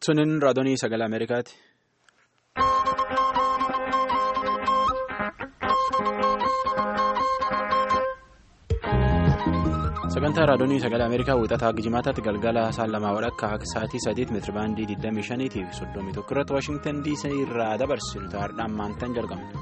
Sunin raadiyoo sagalee Ameerikaati. Sagantaa raadiyoo sagalee Ameerikaa wixataa Gijimaataatti galgala saan lamaa walakkaa akka sa'aatii sadiitti meetira baandii 25 fi 31 irratti Waashingtan DC irraa dabarsinu ta'aadhaan maantaan jalqabna.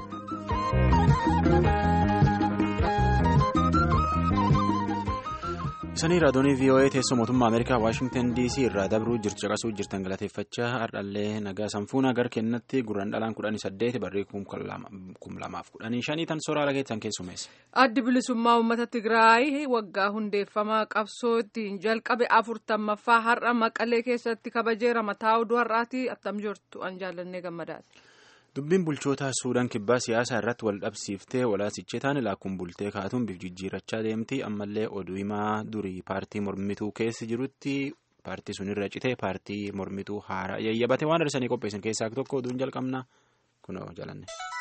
Isanii raadiyoo VOA teessoo mootummaa Ameerikaa Waashingtan DC irraa dabruu jirtu caqasuu jirtan galateeffachaa hardhallee nagaa sanfuuna gara kennatti gurraan dhalaan kudhanii saddeeti barree kum lamaaf kudhanii shanii tan sooraalaa keessan keessumeessa. Addi bilisummaa uummata Tigraay waggaa hundeeffamaa qabsoo ittiin jalqabe afurtammaffaa har'a maqalee keessatti kabajeera mataa oduu har'aati attam jirtu an jaallannee gammadaati. Dubbiin bulchoota Suudaan kibbaa siyaasaa irratti wal dhabsiiftee walaasichee taane laakkuun bultee kaatuun bifa jijjiirrachaa deemti ammallee oduu himaa durii paartii mormituu keessa jirutti paartii sunirra citee paartii mormituu haaraa yayyabate waan arsanii qopheessan keessaa tokko oduun jalqabna kunoo jalanne.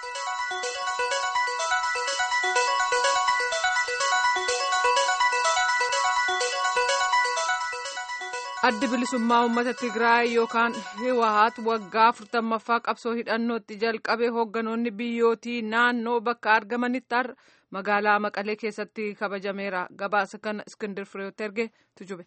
addi bilisummaa uummata tigraay yookaan hiwahaat waggaa afurtammaffaa qabsoo hidhannootti jalqabe hoogganoonni biyyootii naannoo bakka argamanitti magaalaa maqalee keessatti kabajameera gabaasa kana iskindir fireewoot erge tujube.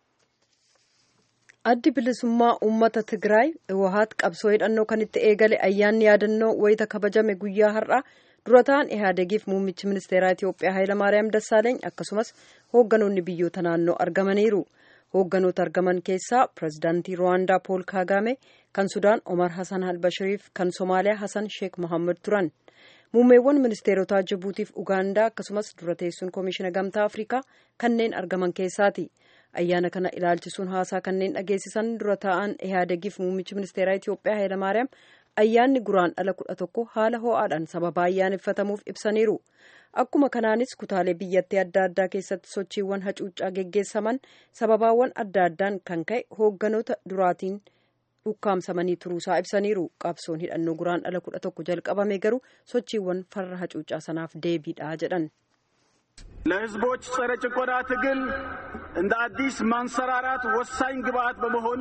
addi bilisummaa uummata tigraay hiwahaat qabsoo hidhannoo kan itti eegale ayyaanni yaadannoo wayita kabajame guyyaa har'a dura ta'an ihaadegiif muummichi ministeeraa itiyoophiyaa hayilamaariyaam dassaaleeny akkasumas hoogganoonni biyyoota naannoo argamaniiru. hoogganoota argaman keessaa pirezidaantii ruwaandaa pool kaagaame kan sudaan omar hasan albashiriif kan somaaliyaa hasan sheek mohaammed turan muummeewwan ministeerotaa jibuutiif ugaandaa akkasumas dura teessuun koomishina gamtaa afrikaa kanneen argaman keessaati ayyaana kana ilaalchisuun haasaa kanneen dhageessisan dura taa'an ihaadegiif muummichi ministeeraa itiyoophiyaa hayilamaariyaam ayyaanni guraan dhala kudha tokko haala ho'aadhaan sababa ayyaaneffatamuuf ibsaniiru akkuma kanaanis kutaalee biyyattii adda addaa keessatti sochiiwwan hacuuccaa geggeessaman sababaawwan adda addaan kan ka'e hoogganoota duraatiin dhukkaamsamanii turuusaa ibsaniiru qabsoon hidhannoo guraan dhala kudha tokko jalqabame garuu sochiiwwan farra hacuuccaa sanaaf deebiidha jedhan. ለህዝቦች ጸረ ጭቆና ትግል እንደ አዲስ ማንሰራራት ወሳኝ ግብዓት በመሆን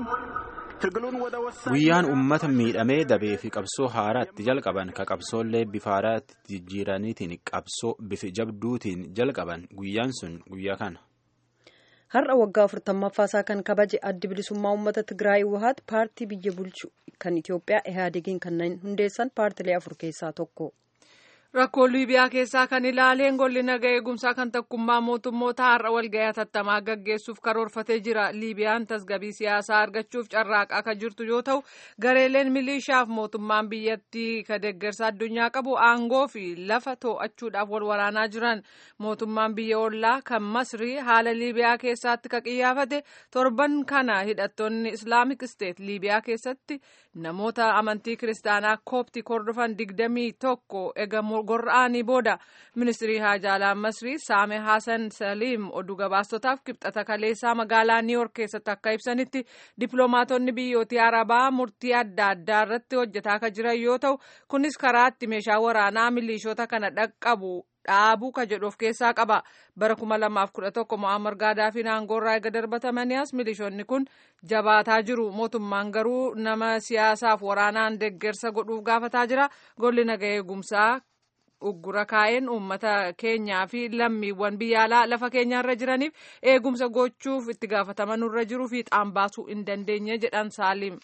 guyyaan uummata miidhamee dabee fi qabsoo haaraatti jalqaban ka qabsoollee bifa haaraatti jijjiiraniitiin qabsoo bifa jabduutiin jalqaban guyyaan sun guyyaa kana. har'a waggaa afurtammaffaa isaa kan kabaje addi bilisummaa uummata tigraay wahaat paartii biyya bulchu kan itiyoophiyaa ihaadegiin kanneen hundeessan paartilee afur keessaa tokko. rakkoo liibiyaa keessaa kan ilaaleen golli naga eegumsaa kan takkummaa mootummoota har'a walga'ii hatattamaa gaggeessuuf karoorfatee jira liibiyaan tasgabii siyaasaa argachuuf carraaqaa kan jirtu yoo ta'u gareeleen milishaaf mootummaan biyyattii ka deeggarsa addunyaa qabu aangoo fi lafa to'achuudhaaf wal waraanaa jiran mootummaan biyya ollaa kan masrii haala liibiyaa keessatti ka qiyyaafate torban kana hidhattoonni islaamik isteet liibiyaa keessatti namoota amantii kiristaanaa kooptii hordofan digdamii tokko eegamu. gorra'anii booda ministirii haajaalaa masrii saame haasan saliim oduu gabaastotaaf kibxata kaleessaa magaalaa niiwork keessatti akka ibsanitti dippiloomaatonni biyyootii arabaa murtii adda addaa irratti hojjetaa kan jiran yoo ta'u kunis karaatti meeshaa waraanaa milishoota kana dhaqqabu dhaabuu ka jedhu of keessaa qaba bara kuma lamaaf kudha tokko mo'ammar gaadaafiin aangoorraa eega darbatamanias milishoonni kun jabaataa jiru mootummaan garuu nama siyaasaaf waraanaan deeggarsa godhuuf gaafataa jira golli naga eegumsaa uggura kaa'een uummata keenyaa fi lammiiwwan biyya alaa lafa keenyaarra jiraniif eegumsa gochuuf itti gaafatamanurra jiruu fi xaan baasuu hin dandeenye jedhan saaliim.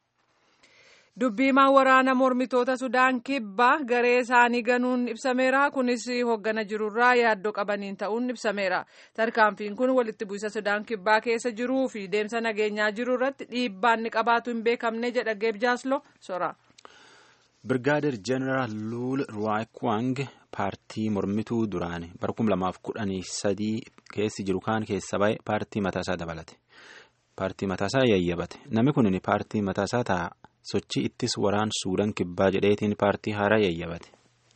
dubbiimaan waraana mormitoota sudaan kibbaa garee isaanii ganuun ibsameera kunis hoggana jirurraa yaaddoo qabaniin ta'uun ibsameera tarkaanfiin kun walitti bu'isa sudaan kibbaa keessa jiruu fi deemsa nageenyaa jiru irratti dhiibbaa inni qabaatu hin beekamne jedha geebjaasloo sora. Birgaadir Jeneraal Luul Ruwaakwang paartii mormituu duraan bara kum lamaaf kudhanii sadii keessi jiru kaan keessa ba'e paartii mataasaa dabalate. Paartii mataasaa yayyabate. Namni kun paartii mataasaa ta'a sochii ittis waraan Suudaan kibbaa jedheetiin paartii haaraa yayyabate.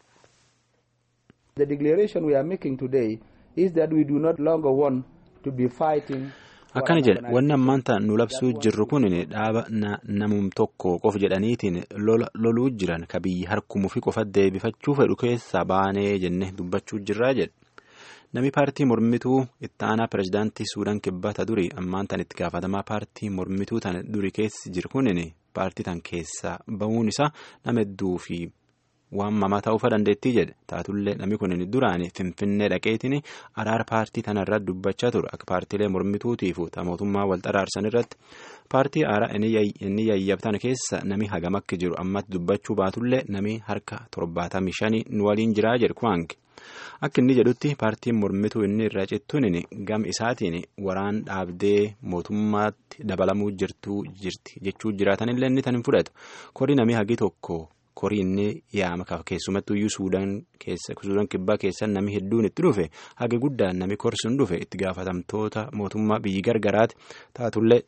The declaration we are making today is that we do not longer want to be fighting. akkana jedha wanni ammaan ta'an nu labsuu jirru kun dhaaba namum tokko qof jedhaniitiin loluu jiran ka biyyi harkumuu fi qofa deebifachuu fedhu keessa baanee jenne dubbachuu jirraa jedha Namni paartii mormituu itti aanaa pirezidaantii Suudaan kibbata duri ammaan tan itti gaafatamaa paartii mormituu tan duri keessa jiru kunin paartii tan keessaa bahuun isaa nama hedduu fi waan mamaa ta'uufa dandeettii jedhe taatullee namni kun duraan finfinnee dhaqeetiin araara paartii tanarra dubbachaa ture akka paartiilee mormituutiifu ta mootummaa wal xaraarsan irratti paartii aaraa inni yayyabtan keessa nami hagam akka jiru ammatti dubbachuu baatullee nami harka torbaatamii shanii nu waliin jiraa jedhu kuwaange. Akka inni jedhutti paartiin mormituu inni irraa cittuun gam isaatiin waraan dhaabdee mootummaatti dabalamuu jirtuu jirti jechuu jiraatanillee inni tan hin fudhatu korii namii hagi tokko korii inni yaama keessumattuu iyyuu suudaan kibbaa keessa namni hedduun itti dhufe haga guddaan nami korsuun dhufe itti gaafatamtoota mootummaa biyyi gargaraati taatullee.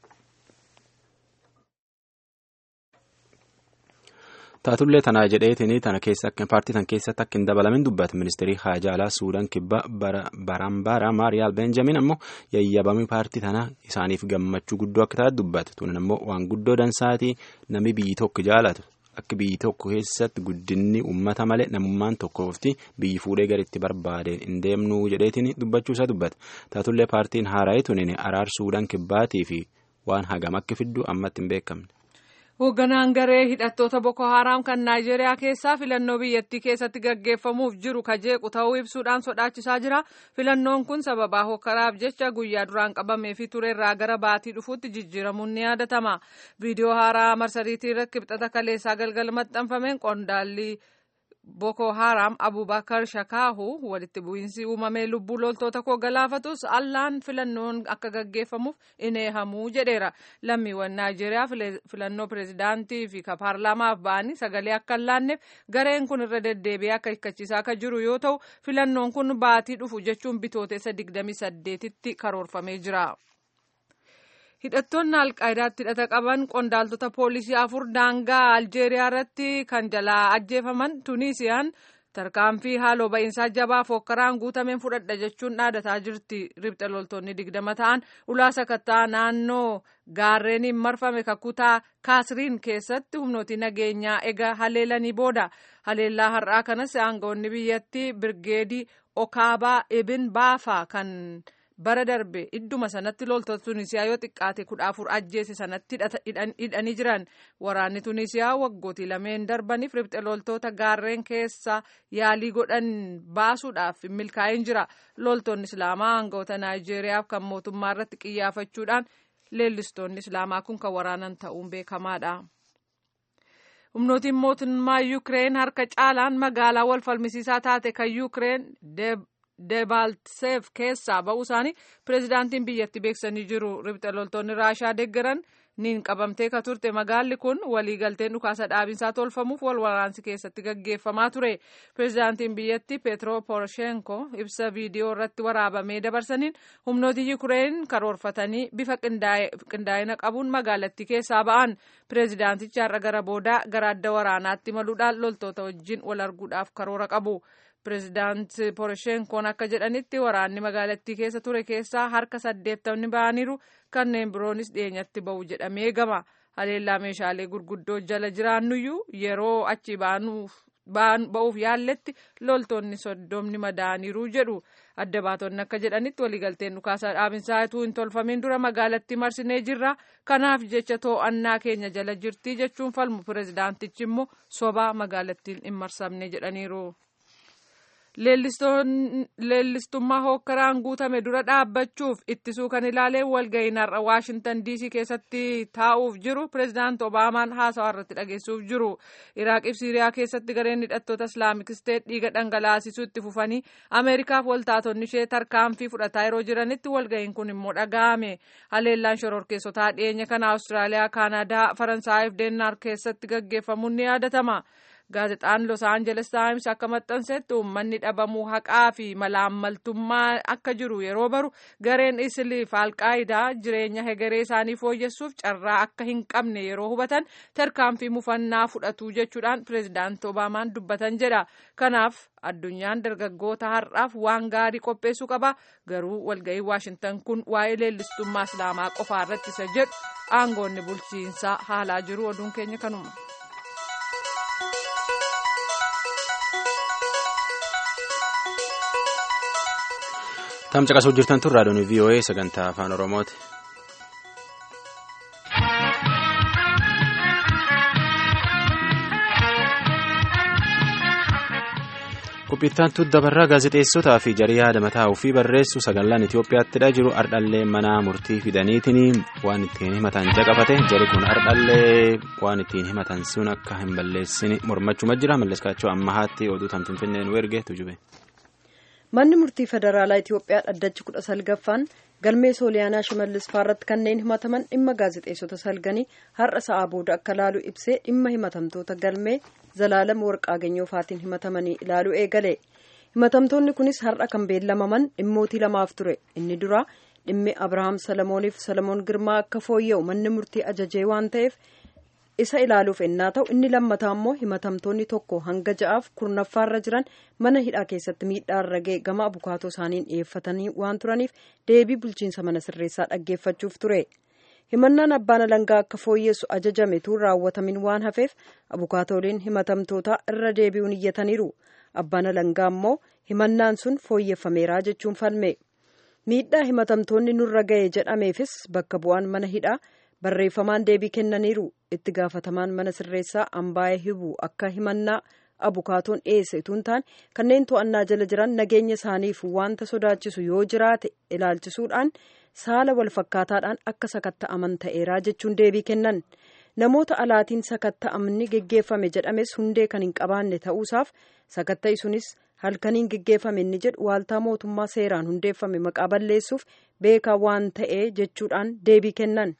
taatullee tanaa jedheetiin tana keessa paartii tan keessatti akka hin dabalamin dubbata ministeerii haajaalaa suudaan kibbaa barambaara maariyaal beenjamin ammoo yayyabamii paartii tanaa isaaniif gammachuu guddoo akka taate dubbata tunan ammoo waan guddoo dansaatii namni biyyi tokko jaalatu akka biyyi tokko keessatti guddinni uummata malee namummaan tokkoofti biyyi fuudhee gara itti barbaadeen hin deemnuu jedheetiin dubbachuusaa dubbata taatullee paartiin haaraa'ee tunin araar suudaan kibbaatii fi waan hagam akka fiddu ammatti hin beekamne. Hoogganaan garee hidhattoota Boko Haram kan Naayijeeriyaa keessaa filannoo biyyattii keessatti gaggeeffamuuf jiru kajeequ ta'uu ibsuudhaan sodaachisaa jira. Filannoon kun sababaa hokkaraaf jecha guyyaa duraan qabamee fi turerraa gara baatii dhufuutti jijjiiramuun ni yaadatama. Viidiyoo haaraa marsariitii irratti kibxata kaleessaa galgala maxxanfameen qondaalli Boko Haram Abubakar Shakaahu walitti bu'iinsi uumamee lubbuu loltoota koo galaafatus allaan filannoon akka gaggeeffamuuf in eehamuu jedheera. Lammiiwwan Naayijeeriyaa filannoo pireezidaantii fi ka paarlaamaaf ba'anii sagalee akka hin laanneef gareen kun irra deddeebi'ee akka hikkachiisaa akka jiru yoo ta'u filannoon kun baatii dhufu jechuun bitootessa 28tti karoorfamee jira. hidhattoonni alqaayidaatti hidhata qaban qondaaltota poolisii afur daangaa aljeeriyaa irratti kan jalaa ajjeefaman tunisiyaan tarkaanfii haaloo ba'iinsaa jabaa fookkaraan guutameen fudhadha jechuun dhaadataa jirti ribxa loltoonni digdama ta'an ulaa sakattaa naannoo gaarreeniin marfame kakutaa kaasriin keessatti humnooti nageenyaa ega haleelanii booda haleellaa har'aa kanas aangawoonni biyyattii birgeedii okaabaa ibin baafaa kan. bara darbe idduma sanatti loltoota tunisiyaa yoo xiqqaate kudha afur ajjeese sanatti hidhanii jiran waraanni tunisiyaa waggootii lameen darbaniif ribxe loltoota gaarreen keessa yaalii godhan baasuudhaaf milkaa'in jira loltoonni islaamaa aangawoota naayijeeriyaaf kan mootummaa irratti qiyyaafachuudhaan leellistoonni islaamaa kun kan waraanan ta'uun beekamaadha. humnootiin mootummaa yuukireen harka caalaan magaalaa wal falmisiisaa taate kan yuukireen debaltseef keessaa ba'uu isaanii pireezidaantiin biyyatti beeksanii jiru ribxa loltoonni raashaa deeggaran niin qabamtee ka turte magaalli kun waliigalteen dhukaasa dhaabinsaa tolfamuuf wal waraansi keessatti gaggeeffamaa ture pireezidaantiin biyyatti peetro poroshenko ibsa viidiyoo irratti waraabamee dabarsaniin humnooti yuukireen karoorfatanii bifa qindaa'ina qabuun magaalattii keessaa ba'an pireezidaantichi har'a gara boodaa gara adda waraanaatti maluudhaan loltoota wajjin wal arguudhaaf karoora qabu. pireezidaant poroshenkoon akka jedhanitti waraanni magaalattii keessa ture keessaa harka saddeettamni ba'aniiru kanneen biroonis dhiyeenyatti ba'u jedhamee eegama haleellaa meeshaalee gurguddoo jala jiraannuyyuu yeroo achi ba'uuf yaalletti loltoonni soddomni madaaniiru jedhu adda baatonni akka jedhanitti waliigalteen dhukaasa dhaabinsaa utuu hin tolfamin dura magaalattii marsinee jirra kanaaf jecha to'annaa keenya jala jirti jechuun falmu pireezidaantichi immoo sobaa magaalattiin hin marsamne jedhaniiru. leellistummaa hookkaraan guutame dura dhaabbachuuf ittisuu kan ilaalee walga'iin har'a waashintan diisii keessatti taa'uuf jiru pireezidaant obaamaan haasawaa irratti dhageessuuf jiru iraaqif siiriyaa keessatti gareen hidhattoota islaamik isteet dhiiga dhangalaasisuu itti fufanii ameerikaaf waltaatonni ishee tarkaanfii fudhataa yeroo jiranitti walga'iin kun immoo dhaga'ame haleellaan shororkeessotaa dhiyeenya kana awustiraaliyaa kaanadaa faransaayif deenmaark keessatti gaggeeffamuun ni yaadatama. gaazexaan los aangeles taayims akka maxxansetti uummanni dhabamuu haqaa fi malaammaltummaa akka jiru yeroo baru gareen isiliif alqaayidaa jireenya hegeree isaanii fooyyessuuf carraa akka hin qabne yeroo hubatan tarkaanfii mufannaa fudhatu jechuudhaan pireezidaant obaamaan dubbatan jedha kanaaf addunyaan dargaggoota har'aaf waan gaarii qopheessuu qaba garuu walga'ii waashintan kun waa'ee leellistummaa islaamaa qofaa irratti isa jedhu aangoonni bulchiinsaa haalaa jiru oduun keenya kanuma. Tamsa qasuu jirtan tun raadiyoon VOA sagantaa afaan Oromooti. Qophiittantu dabarraa gaazexeessotaa fi jarii yaada mataa ofii barreessu sagallaan Itoophiyaattiidha jiru ardhallee mana murtii fidaniitiin waan ittiin himatan jaqafate jari kun ardhallee waan ittiin himatan sun akka hin balleessine mormachuma jira malleskaachuu ammahaatti oduu tamtinfinneen werge tujube. Manni murtii federaalaa Itoophiyaa dhaddachi kudha salgaffaan galmee sooliyaanaa shimallis faarratti kanneen himataman dhimma gaazexeessota salganii har'a sa'aa booda akka laalu ibsee dhimma himatamtoota galmee zalaalam warqaaganyoo faatiin himatamanii ilaaluu eegale himatamtoonni kunis har'a kan beellamaman dhimmootii lamaaf ture inni dura dhimmi abrahaam salamooniif salamoon girmaa akka fooyya'u manni murtii ajajee waan ta'eef isa ilaaluuf ennaa ta'u inni lammataa immoo himatamtoonni tokko hanga ja'aaf kurnaffaarra jiran mana hidhaa keessatti miidhaarra ga'e gama abukaatoo isaaniin dhiyeeffatanii waan turaniif deebii bulchiinsa mana sirreessaa dhaggeeffachuuf ture himannaan abbaan alangaa akka fooyyessu ajajame tuun raawwatamin waan hafeef abukaatooliin himatamtoota irra deebi'uun iyyataniiru abbaan alangaa immoo himannaan sun fooyyeffameeraa jechuun falme miidhaa himatamtoonni nurra ga'e jedhameefis bakka bu'aan mana hidhaa barreeffamaan deebii kennaniiru itti gaafatamaan mana sirreessaa ambaayee hibu akka himannaa abukaatoon dhiyeesse utuu taane kanneen to'annaa jala jiran nageenya isaaniif wanta sodaachisu yoo jiraate ilaalchisuudhaan saala walfakkaataadhaan akka sakatta'aman ta'eeraa jechuun deebii kennan namoota alaatiin sakatta'amni geggeeffame jedhames hundee kan hin qabaanne ta'uusaaf sakatta'i sunis halkaniin geggeeffame inni jedhu waaltaa mootummaa seeraan hundeeffame maqaa balleessuuf beekaa waan ta'ee jechuudhaan deebii kennan.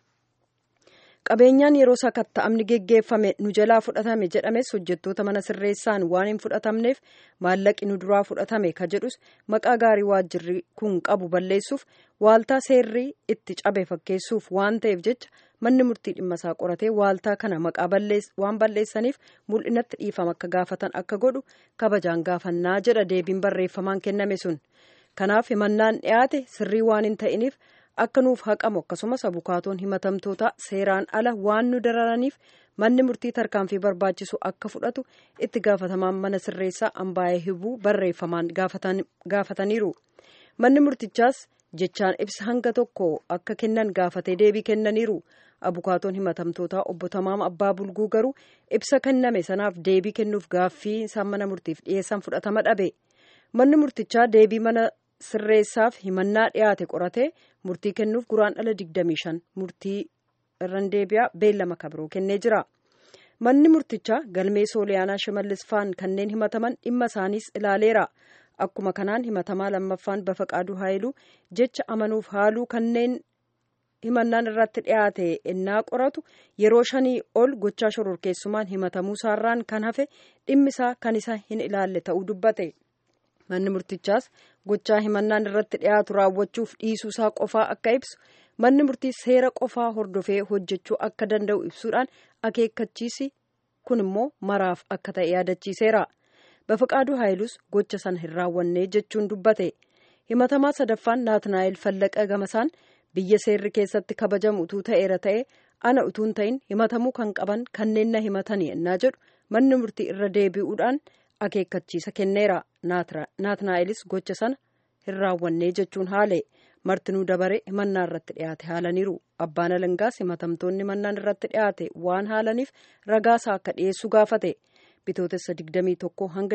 qabeenyaan yeroo sakatta'amni geggeeffame nu jalaa fudhatame jedhames hojjettoota mana sirreessaan waan hin fudhatamneef maallaqi nu duraa fudhatame ka jedhus maqaa gaarii waajjirri kun qabu balleessuuf waaltaa seerrii itti cabe fakkeessuuf waan ta'eef jecha manni murtii dhimma isaa qoratee waaltaa kana maqaa waan balleessaniif mul'inatti dhiifama akka gaafatan akka godhu kabajaan gaafannaa jedha deebiin barreeffamaan kenname sun kanaaf himannaan dhiyaate sirrii waan hin ta'iniif. akka nuuf haqamu akkasumas abukaatoon himatamtoota seeraan ala waan nu dararaniif manni murtii tarkaanfii barbaachisu akka fudhatu itti gaafatamaan mana sirreessaa ambaayee hibuu barreeffamaan gaafataniiru manni murtichaas jechaan ibsa hanga tokko akka kennan gaafatee deebii kennaniiru abukaatoon himatamtootaa obbo Tamaam Abbaa Bulguu garuu ibsa kenname sanaaf deebii kennuuf gaaffii isaan mana murtiif dhiyeessan fudhatama dhabe manni murtichaa deebii mana sirreessaaf himannaa dhiyaate qorate murtii kennuuf guraandhala 25 murtii irran deebi'aa beellama kabiroo kennee jira manni murtichaa galmee sooliyaanaa shimallis faan kanneen himataman dhimma isaaniis ilaaleera akkuma kanaan himatamaa lammaffaan bafaqaaduu haayiluu jecha amanuuf haaluu kanneen himannaan irratti dhiyaate ennaa qoratu yeroo shanii ol gochaa shororkeessumaan himatamuu isaarraan kan hafe dhimmisaa kan isa hin ilaalle ta'uu dubbate. manni murtichaas gochaa himannaan irratti dhiyaatu raawwachuuf dhiisuusaa qofaa akka ibsu manni murtii seera qofaa hordofee hojjechuu akka danda'u ibsuudhaan akeekkachiisi kun immoo maraaf akka ta'e yaadachiiseera bafaqaaduu haayilus gocha sana hin raawwannee jechuun dubbate himatamaa sadaffaan naatnaayil fallaqa gamasaan biyya seerri keessatti kabajamu utuu ta'eera ta'e ana utuun ta'in himatamuu kan qaban kanneen na himatanii ennaa jedhu manni murtii irra deebi'uudhaan. akeekkachiisa kenneera naatnaa'ilis gocha sana hin raawwannee jechuun haale martinuu dabare himannaa irratti dhiyaate haalaniiru abbaan alangaas himatamtoonni himannaan irratti dhiyaate waan haalaniif ragaasaa akka dhiyeessu gaafate bitootessa 21 hanga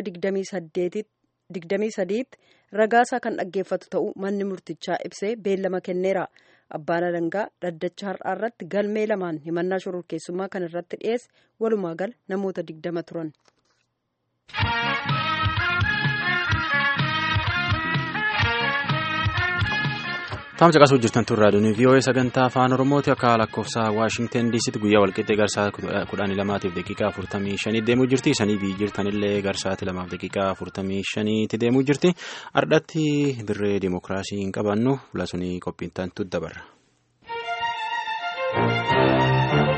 23tti ragaasaa kan dhaggeeffatu ta'uu manni murtichaa ibsee beellama kenneera abbaan alangaa dhaddacha har'aa irratti galmee lamaan himannaa shororkeessummaa kan irratti dhiyeesse walumaa gala namoota 20 turan. Taamsa qasuu jirtan tun raadiyoon VOA sagantaa afaan Oromooti akka lakkoofsa Waashingten DCtti guyyaa walqixxee garsaa kudhanii lamaatiif daqiiqaa afurtamii shanii deemuu jirti. Isanii biyyi jirtanillee garsaati lamaaf daqiiqaa afurtamii shaniitti deemuu jirti. Ardhatti dirree dimookiraasii hin qabannu filasunii qophiintan dabarra.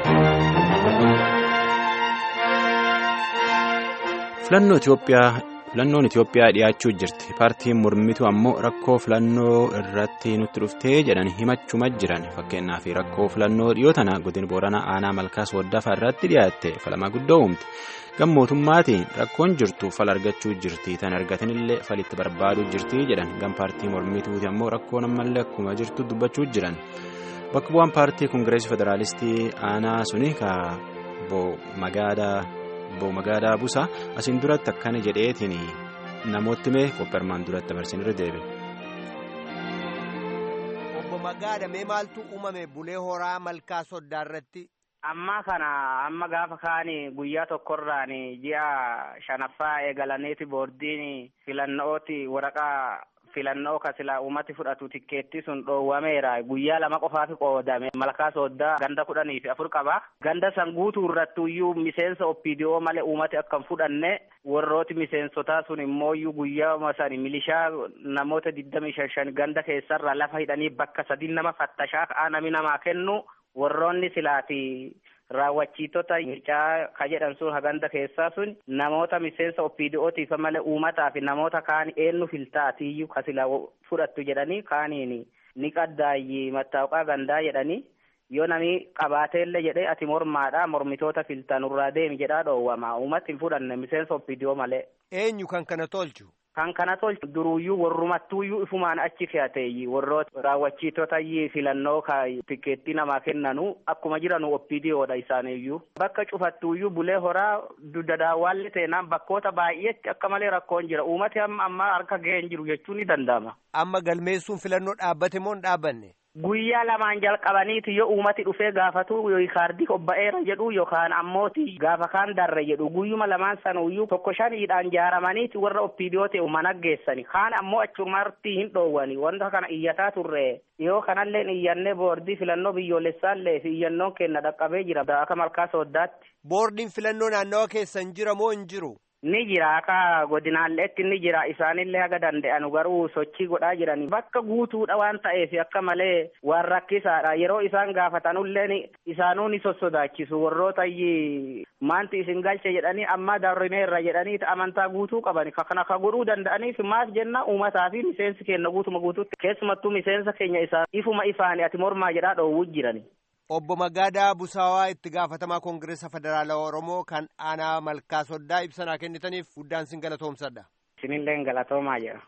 filannoo Itoophiyaa filannoon Itoophiyaa dhiyaachuu jirti paartiin mormitu ammoo rakkoo filannoo irratti nutti dhuftee jedhan himachuma jiran fakkeenyaaf rakkoo filannoo dhiyoo tana godina booranaa aanaa malkaas waddaafaa irratti dhiyaatte falama guddoo uumti gammootummaatiin rakkoon jirtu fal argachuu jirti tan argatanillee falitti barbaaduu jirti jedhan gam paartii mormituuti ammoo rakkoon ammallee akkuma jirtu dubbachuu jiran bakka bu'aan paartii koongireesii federaalistii aanaa suni ka magaalaa. Obbo Magaalaa Busaa asiin duratti akkana jedheetiin namooti mee qopheermaan duratti dabarsin irra deebiin. Obbo Magaala mee maaltu uumame bulee horaa malkaa soddaa irratti? Amma kana amma gaafa kaani guyyaa tokkorraan ji'a shanaffaa eegalaniiti boordiin filannooti waraqaa filannoo kasila uumati fudhatu tikkeetti sun dhoowwameera guyyaa lama qofaaf qoodame malkaa sooddaa ganda kudhanii fi afur qaba ganda san guutuu irrattuyyuu miseensa oppiidiyoo malee uumati akka hin fudhanne warrooti miseensotaa sun immooyyuu guyyaa san milishaa namoota digdamii shan shan ganda keessarra lafa hidhanii bakka sadii nama fattashaa ka'aa nami namaa kennu warroonni silaati raawwachiitota mircaa ka jedhan sun haganda keessaa sun namoota miseensa oppiidiyootiif malee uumataa fi namoota kaan eenyu filtaatiyyuu kasila fudhattu jedhanii kaaniin ni qaddaayyi mattaawqaa gandaa jedhanii yoo nami qabaateellee jedhee ati mormaadha mormitoota filtanurraa deemi jedhaa dhoowwama uumatti hin fudhanne miseensa oppiidiyoo malee. Eenyu kan kana tolchu? Kan kana tolchu duruyyuu warrumattuuyyuu ifumaan achi fe'ateeyyi warroota raawwachiitotayyi filannoo ka tikkeettii namaa kennanu akkuma jiranu oppiidiyoodha isaaniiyyuu. Bakka cufattuuyyuu bulee horaa dudda daawwaalli teenaan bakkoota baay'eetti akka malee rakkoon jira uumati amma amma harka ga'ee hin jiru jechuun ni danda'ama. Amma galmeessuun filannoo dhaabbate moo hin dhaabbanne? Guyyaa lamaan jalqabaniiti yoo uumati dhufee gaafatu kaardii hobba'eera jedhu yookaan ammooti gaafa kaan darre jedhu guyyuma lamaan sanuyyuu tokko shaniidhaan jaaramaniiti warra oppiidiyoo ta'e mana geessani kaan ammoo achumartii hin dhoowwani wanta kana iyyataa turre yoo kanallee iyyannee boordii filannoo biyyoolessaallee fi iyyannoon kenna dhaqqabee jira akka malkaa sooddaatti. Boordiin filannoo naannawa keessan jira moo hin jiru? Ni jira akka godinaalleetti ni jira isaanillee haga danda'anu garuu sochii godhaa jirani bakka guutuudha waan ta'eef akka malee waan rakkisaadha yeroo isaan gaafatanullee isaanuu ni sossodaachisu warroota maanti isin galche jedhanii amma darrineerra jedhanii amantaa guutuu qaban kana ka godhuu danda'aniif maaf jenna uummataa fi miseensi keenya guutuma guutuutti keessumattuu miseensa keenya isaa ifuma ifaani ati mormaa jedhaa dhoowwuu jirani. Obbo Magaadaa Busaawaa itti gaafatamaa Koongireesa Federaalaa Oromoo kan aanaa malkaa soddaa ibsanaa kennitaniif guddaan sin galatoomsadha. Isinillee galatoomaa jira.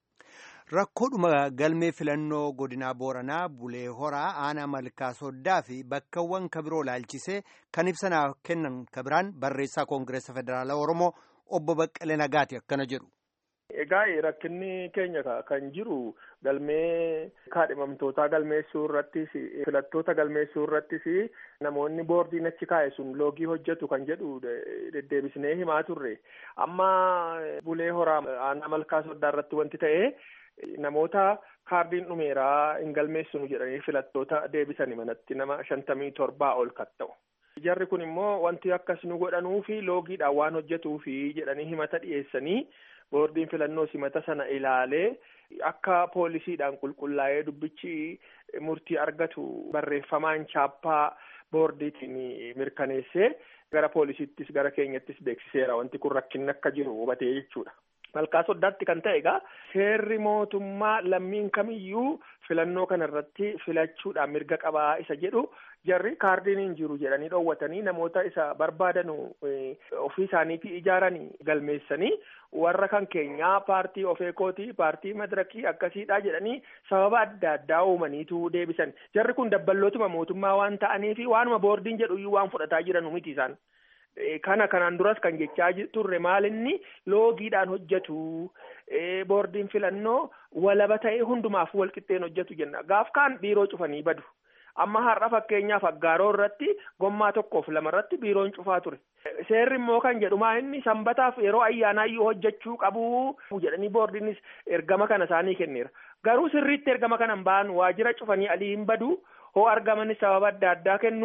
Rakkoodhuma galmee filannoo godinaa Booranaa Bulee Horaa aanaa malkaa soddaa fi bakkawwan kabiroo laalchisee kan ibsanaa kennan kabiraan barreessaa Koongireesa Federaalaa Oromoo obbo Baqqalee Nagaati akkana jedhu. Egaa rakkinni keenya kan jiru galmee kaadhimamtootaa galmeessuu irrattis filattoota galmeessuu irrattis namoonni boordiin achi kaa'e sun loogii hojjetu kan jedhu deddeebisnee himaa turre amma bulee horaa aanaa malkaa soddaa irratti wanti ta'e namoota kaardiin dhumeeraa hin galmeessinu jedhanii filattoota deebisanii manatti nama shantamii torbaa ol kan ta'u. Jarri kun immoo wanti akkas nu godhanuu fi loogiidhaan waan hojjetuu fi jedhanii himata dhiyeessanii boordiin filannoo simata sana ilaalee akka poolisiidhaan qulqullaa'ee dubbichi murtii argatu barreeffamaan chaappaa boordiitiin mirkaneessee gara poolisiittis gara keenyattis beeksiseera wanti kun rakkinni akka jiru hubatee jechuudha. Malkaa soddaatti kan ta'e egaa seerri mootummaa lammiin kamiyyuu filannoo kana irratti filachuudhaan mirga qabaa isa jedhu jarri kaardiin hin jiru jedhanii dhoowwatanii namoota isa barbaadanu ofii isaaniitii ijaaranii galmeessanii warra kan keenyaa paartii ofeekootii paartii madirakii akkasiidha jedhanii sababa adda addaa uumaniitu deebisan jarri kun dabballootuma mootummaa waan ta'aniifi waanuma boordiin jedhuyyuu waan fudhataa jiranu miti isaan. Kana kanaan duras kan jechaa turre maalinni loogiidhaan hojjetu boordiin filannoo walaba ta'ee hundumaaf walqixxeen hojjetu jenna gaaf kaan biiroo cufanii badu amma har'a fakkeenyaaf aggaaroo irratti gommaa tokkoof lama irratti biiroon cufaa ture seerri immoo kan jedhumaa inni sanbataaf yeroo ayyaanaayyuu hojjechuu qabu jedhanii boordiinis ergama kana isaanii kenneera garuu sirriitti ergama kana hin ba'an waajjira cufanii alii hin badu hoo argamanis sababa adda addaa kennu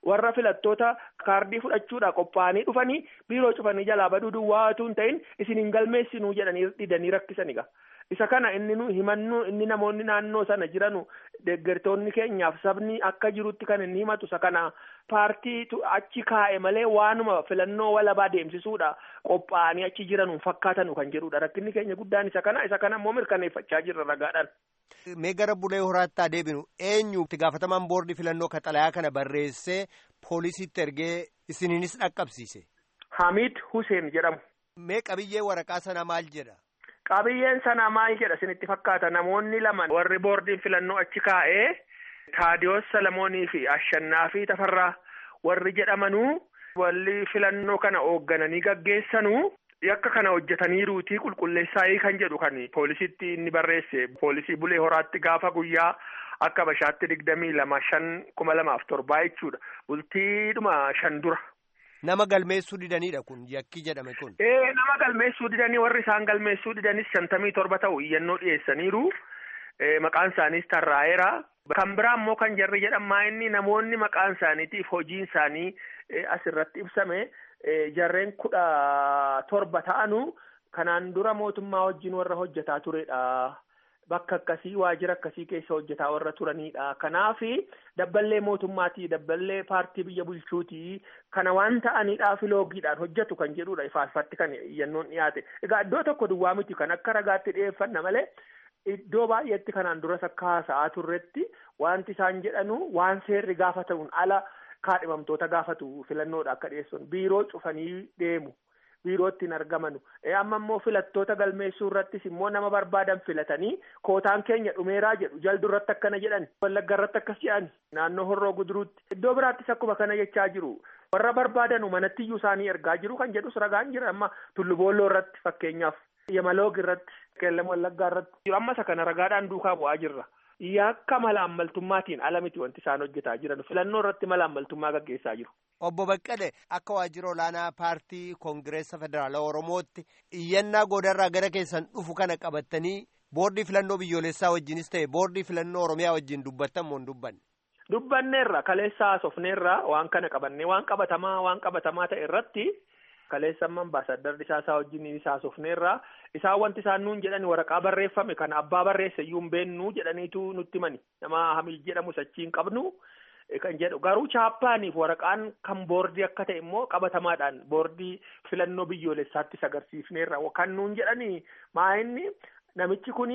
warra filattoota kaardii fudhachuudha qophaa'anii dhufanii biiroo cufanii jalaa baduu duwwaa utuu hin ta'in isin hin galmeessinuu jedhanii didanii rakkisaniga. isa kana inni nu himannu inni namoonni naannoo sana jiranu deeggartoonni keenyaaf sabni akka jirutti kan inni himatu isa kana paartiitu achi kaa'e malee waanuma filannoo walabaa deemsisuudha qophaa'anii achi jiranu fakkaatanu kan jedhudha rakkinni keenya guddaan isa kana isa kana immoo mirkaneeffachaa jirra ragaadhaan. Mee gara bulee horaatti adeeminu eenyu itti gaafatamaan boordii filannoo kaxalayaa kana barreessee poolisiitti ergee isiniinis dhaqqabsiise. Hamid Hussein jedhamu. Mee qabiyyee waraqaa sana maal jedha? Qabiyyeen sana maal jedha isinitti fakkaata namoonni lama warri boordiin filannoo achi kaa'ee Taadiyoos Salamoonii fi Ashannaa fi Tafarraa warri jedhamanuu walli filannoo kana hooggananii gaggeessanuu yakka kana hojjetaniiruutii qulqulleessaayii kan jedhu kan poolisiitti inni barreesse poolisii bulee horaatti gaafa guyyaa akka bashaatti digdamii lama shan kuma lamaaf torbaa jechuudha bultiidhuma shan dura. Nama galmeessuu didanidha kun yakki jedhame kun. Ee nama galmeessuu didanii warri isaan galmeessuu didanis shantamii torba ta'u iyyannoo dhiyeessaniiru maqaan isaaniis tarraa'eera. Kan biraa immoo kan jarri jedhamaa inni namoonni maqaan isaaniitiif hojiin isaanii asirratti ibsame jarreen kudha torba ta'anu kanaan dura mootummaa wajjin warra hojjetaa turedha. Bakka akkasii waajjira akkasii keessa hojjetaa warra turanidha. Kanaaf dabballee mootummaatii dabballee paartii biyya bulchuutii kana waan ta'aniidhaaf loogiidhaan hojjetu kan jedhudha ifaafatti kan iyyannoon dhiyaate. Egaa iddoo tokko duwwaa miti kan akka ragaatti dhiyeeffanna malee iddoo baay'eetti kanaan duras akka haasa'aa turretti wanti isaan jedhanu waan seerri gaafatamuun ala kaadhimamtoota gaafatu filannoodha akka dhiyeessan biiroo cufanii deemu. biirootti hin argamanu amma immoo filattoota galmeessuu irrattis immoo nama barbaadan filatanii kootaan keenya dhumeeraa jedhu jaldu irratti akkana jedhan wallagga irratti akkas jedhan naannoo horroo guduruutti iddoo biraattis akkuma kana jechaa jiru warra barbaadanu manattiyyuu isaanii ergaa jiru kan jedhus ragaan jira amma tulluboolloo irratti fakkeenyaaf yamaloog irratti qeellam wallaggaa irratti amma isa kana ragaadhaan duukaa bu'aa jirra. Yakka mala ammaltummaatiin ala miti wanti isaan hojjetaa jiran filannoo irratti mala ammaltummaa gaggeessaa jiru. Obbo Baqqalee akka waajjira olaanaa paartii Koongireessa Federaalaa Oromootti iyyannaa goodarraa gara keessan dhufu kana qabattanii boordii filannoo biyyoolessaa wajjinis ta'e boordii filannoo Oromiyaa wajjin dubbattan moo hin dubbanne? Dubbanneerra kaleessa haasofneerra waan kana qabannee waan qabatamaa waan qabatamaa ta'e irratti kaleessa amma ambaasaddarri isaasaa wajjin haasofneerra isaan wanti isaan nuun jedhani waraqaa barreeffame kana abbaa barreesse iyyuu hin beennuu jedhaniitu nutti mani nama hamil jedhamu sachiin qabnu kan jedhu garuu chaappaaniif waraqaan kan boordii akka ta'e immoo qabatamaadhaan boordii filannoo biyyoolessaattis agarsiifneerra kan nuun jedhani maa inni namichi kun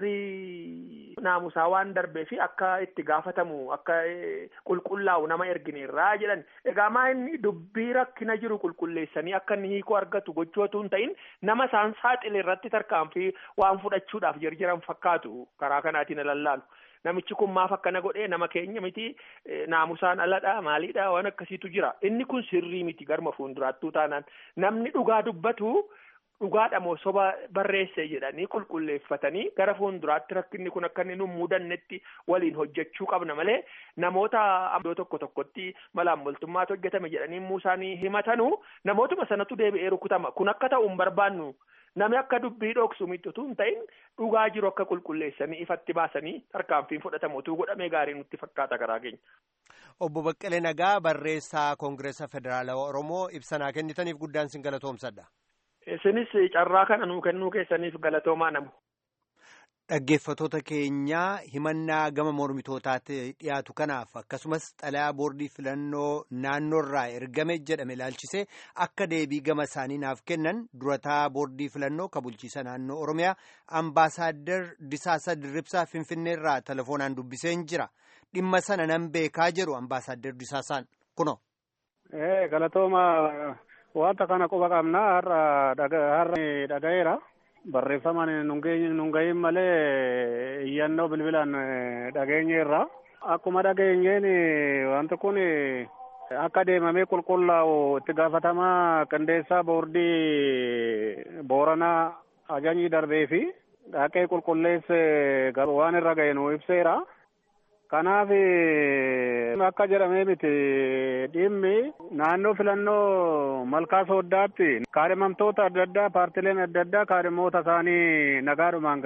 seerri naamusaa waan darbee fi akka itti gaafatamu akka qulqullaa'u nama ergineerraa jedhan egaa maa inni dubbii rakkina jiru qulqulleessanii akka inni hiikoo argatu gochootu hin ta'in nama isaan saaxile irratti tarkaanfii waan fudhachuudhaaf jirjiran fakkaatu karaa kanaatiin lallaalu. Namichi kun maaf akkana godhee nama keenya miti naamusaan aladha maaliidha waan akkasiitu jira inni kun sirrii miti garma fuulduraattuu taanaan namni dhugaa dubbatu. dhugaadha moo soba barreesse jedhanii qulqulleeffatanii gara fuulduraatti rakkinni kun akka inni nu mudannetti waliin hojjechuu qabna malee namoota iddoo tokko tokkotti malaammaltummaatu hojjetame jedhanii immoo isaanii himatanu namootuma sanatu deebi'ee rukutama kun akka ta'u hin barbaannu nami akka dubbii dhoksu mitutu hin ta'in dhugaa jiru akka qulqulleessanii ifatti baasanii tarkaanfiin fudhatamuutu godhamee gaarii nutti fakkaata karaa keenya. Obbo Baqqalee Nagaa barreessaa Koongireessa Federaalawaa Oromoo ibsanaa kennitaniif guddaan sin galatoomsadha. Isinis carraa kana nuu kennuu keessaniif galatoomaa namu. Dhaggeeffatoota keenyaa himannaa gama mormitootaatti dhiyaatu kanaaf akkasumas xalayaa boordii filannoo naannoorraa ergame jedhame ilaalchisee akka deebii gama isaanii naaf kennan durataa boordii filannoo ka bulchiisa naannoo Oromiyaa ambaasaaddar Disaasa Dirribsaa Finfinneerraa telefoonaan dubbiseen jira. Dhimma sana nan beekaa jedhu ambaasaaddar Disaasaan kuno. Galatooma. Wanta kana quba qabna har'a dhaga'eera. Barreeffamaan nun gahin malee iyyannoo bilbilaan dhageenyeerra. Akkuma dhageenyeen wanti kun akka deemamee qulqullaa'u itti gaafatamaa qindeessaa boordii Booranaa ajajni darbee fi dhaqee qulqulleesse waan irra ga'e nu ibseera. Kanaaf akka jedhamee miti dhimmi naannoo filannoo malkaa sooddaatti kaadhimamtoota adda addaa paartileen adda addaa kaadhimoota isaanii nagaadhumaan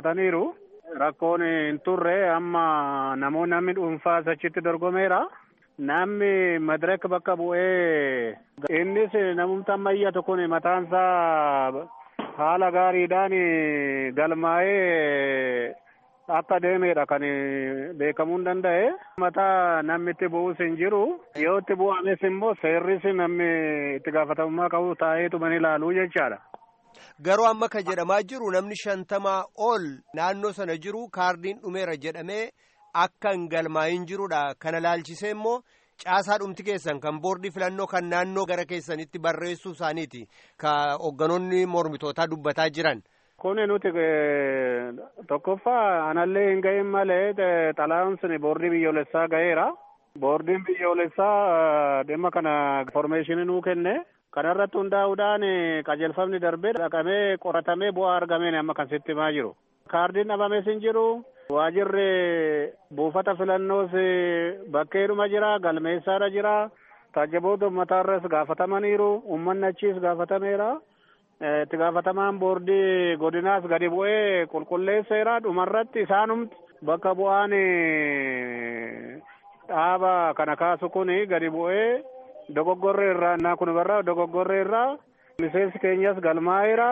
galmeessifataniiru. Rakkoon hin turre amma namoonni namni dhuunfaa achitti dorgomeera. namni madiraka bakka bu'ee innis namumta ammayyaa tokkoon mataansaa haala gaariidhaan galmaa'ee akka deemedha kan beekamuu hin danda'e. Mataa namni itti bu'us hin jiru. Yoo itti bu'ames immoo seerris namni itti gaafatamummaa qabu taa'eetu man ilaaluu jechaadha. Garuu amma kan jedhamaa jiru namni shantamaa ol naannoo sana jiru kaardiin dhumeera jedhamee akka hin galmaa'in jirudha. Kana laalchisee immoo caasaa dhumti keessan kan boordii filannoo kan naannoo gara keessanitti barreessuu isaaniiti. Ka hoogganoonni mormitootaa dubbataa jiran. Kuni nuti tokkoffaa anallee hin gahin malee xalayaan sun boordii biyyoolessaa gaheera. Boordiin biyyoolessaa dhimma kana informeeshinii nuu kenne. Kanarratti hundaa'uudhaan qajeelfamni darbee dhaqamee qoratamee bu'aa argameen amma kan sitti himaa jiru. Kaardiin dhabamees hin jiru. Waajirri buufata filannoos bakkeedhuma jira. Galmeessaadha jira. Taajjaboota uummataarras gaafatamaniiru. Uummanni achiis gaafatameera. Itti gaafatamaan boordii godinaas gadi bu'ee qulqulleesseera. Dhumarratti isaanumti bakka bu'aan dhaaba kana kaasu kun gadi bu'ee dogoggorree irraa naa kun barraa dogoggorree irraa miseensi keenyas galmaa'eera.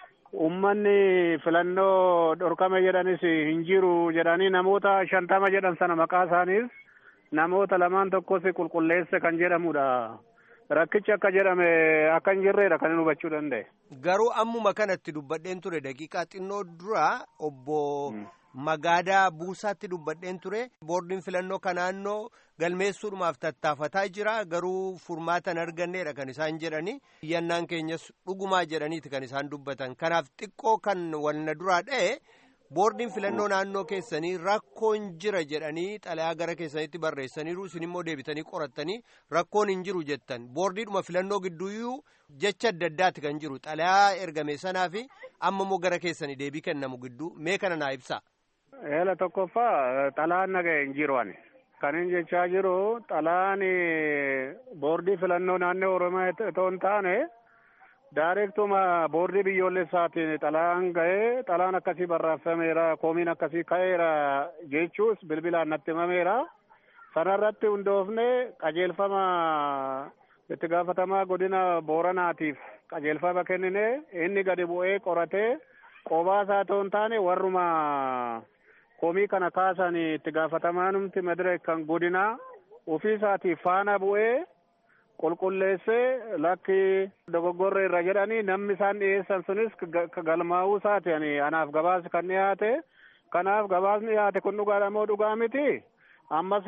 Uummanni filannoo dhorkame jedhanis hin jiru jedhanii namoota shantama jedhan sana maqaa isaaniis namoota lamaan tokkos qulqulleesse kan jedhamudha. Rakkichi akka jedhame akka hin jirredha kan hin hubachuu danda'e. Garuu ammuma kanatti dubbadheen ture daqiiqaa xinnoo dura obbo Magaadaa Buusaatti dubbadheen ture boordiin filannoo kan naannoo galmeessuudhumaaf tattaafataa jira garuu furmaata hin arganneedha kan isaan jedhani iyyannaan keenyas dhugumaa jedhaniiti kan isaan dubbatan kanaaf xiqqoo kan walna duraa dha'e boordiin filannoo naannoo keessanii rakkoon jira jedhanii xalayaa gara keessanitti barreessaniiru isin immoo deebitanii qorattanii rakkoon hin jiru jettan boordiidhuma filannoo gidduuyyuu jecha adda addaati kan jiru xalayaa ergame sanaa fi amma immoo gara keessanii deebii kennamu gidduu mee kana naa ibsa. Eela tokkoffaa xalaan naga'e hin jiru ani. Kan hin jechaa jiru xalaan boordii filannoo naannoo Oromiyaa itoo hin taane daareektuma boordii biyyoolessaatiin xalaan ga'ee xalaan akkasii barreeffameera koomiin akkasii ka'eera jechuus bilbilaan natti himameera. Sanarratti hundoofne qajeelfama itti gaafatamaa godina Booranaatiif qajeelfama kennine inni gadi bu'ee qoratee qobaasaa itoo hin taane warruma komii kana kaasan itti gaafatamanumti madiree kan godinaa ofii isaatiif faana bu'ee qulqulleessee lakki dogoggorre irra jedhanii namni isaan dhiyeessan sunis galmaa'uu isaati ani anaaf gabaasi kan dhiyaate kanaaf gabaasni dhiyaate kun dhugaadha moo dhugaa miti ammas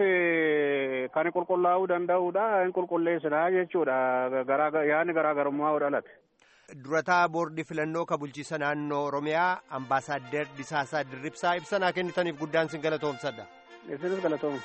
kan qulqullaa'uu danda'uudha hin qulqulleessinaa jechuudha yaani garaagarummaa dhalate. durataa boordii filannoo ka bulchiisa naannoo oromiyaa ambaasaaddar disaasaa dirribsaa ibsanaa kennitaniif guddaan sin galatoomsadha. isinis galatooma.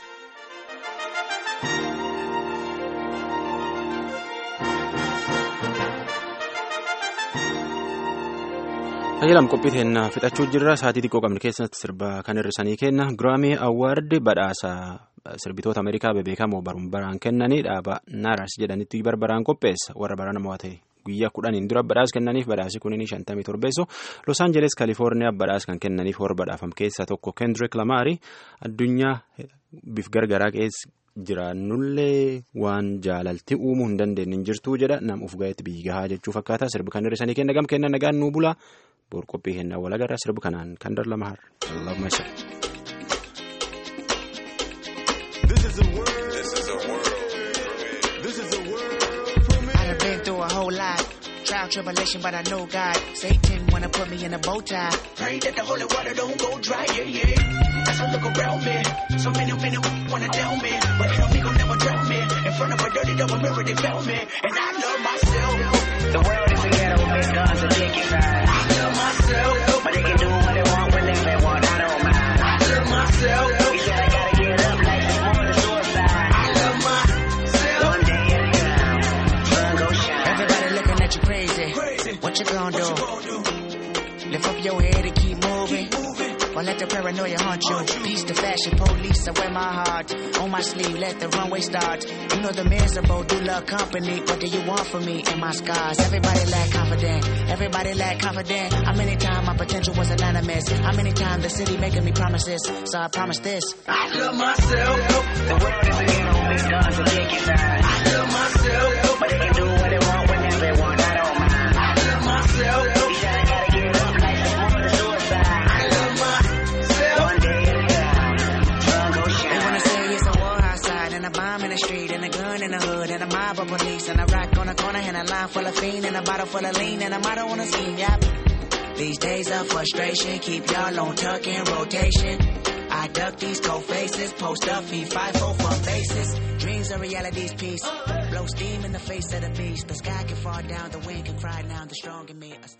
Tajaajilam qophii teennaa fixachuu jirra sa'aatii xiqqoo qabne keessatti sirba kan hir'isanii kenna giraamii awwaardi badhaasa sirbitoota Ameerikaa bebeekamoo baruun baraan kennanii dhaaba naaras jedhanitti barbaraan qopheessa warra barana mo'ate. guyyaa kudhaniin dura badhaas kennaniif badhaasi kunin shantamii torbeessu los aanjeles kaalifoorniyaa badhaas kan kennaniif warra badhaafam keessaa tokko kendrick lamaari addunyaa bif gargaraa keessa jiraannullee waan jaalalti uumuu hin dandeenye hin jirtuu jedha nam uf gaheetti biyyi gahaa jechuu fakkaata sirbi kan hir'isanii kenna gam kenna nagaan nuu bula boor qophii kennaa walagarra sirbi kanaan kan darlama har trial, tribulation, but I know God. Satan wanna put me in a bow tie. Pray that the holy water don't go dry, yeah, yeah. As I look around me, so many, many wanna tell me, but enemy gon' never drown me. In front of a dirty double mirror, they found me, and I love myself. The world is a ghetto, big guns and dick inside. I love myself, but they can do what they want whenever they want. I don't mind. I love myself. He said I gotta get up like it's more than suicide. I love myself. One day at a time, sun go shine. Everybody looking at you crazy. What you gonna do? Lift up your head and keep moving. Or let the paranoia haunt you. Peace to fashion police, I wear my heart on my sleeve. Let the runway start. You know the miserable do love company. What do you want from me and my scars? Everybody lack confidence. Everybody everybody lack confident. How many times my potential was anonymous? How many times the city making me promises? So I promise this. I love myself. The world is a ghetto, big guns will kick you down. I love myself. But they can do what they want whenever they want. I don't mind. I love myself. You gotta gotta get up like it's more than suicide. I love myself. One day at a time. Sun go shine. They wanna say it's a war outside and a bomb in the street and a gun in the hood and a mob of police and a rock on the corner and a line full of fiend and a bottle full of lean and a motto on a scheme. Yep. These days of frustration keep y'all on tuck in rotation. I duck these cold faces, post up, feed five four for faces. Dreams are reality's piece. Blow steam in the face of the beast. The sky can fall down, the wind can cry now. The strong in me.